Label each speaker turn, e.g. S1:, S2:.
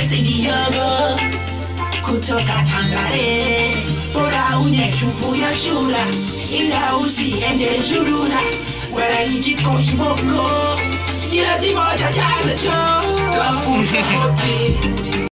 S1: Viyogo kutoka Tangale, bora unyechupu ya shura, ila usiende zurura, wala ijiko kiboko, ni lazima utajaza choo. Tafuta hoti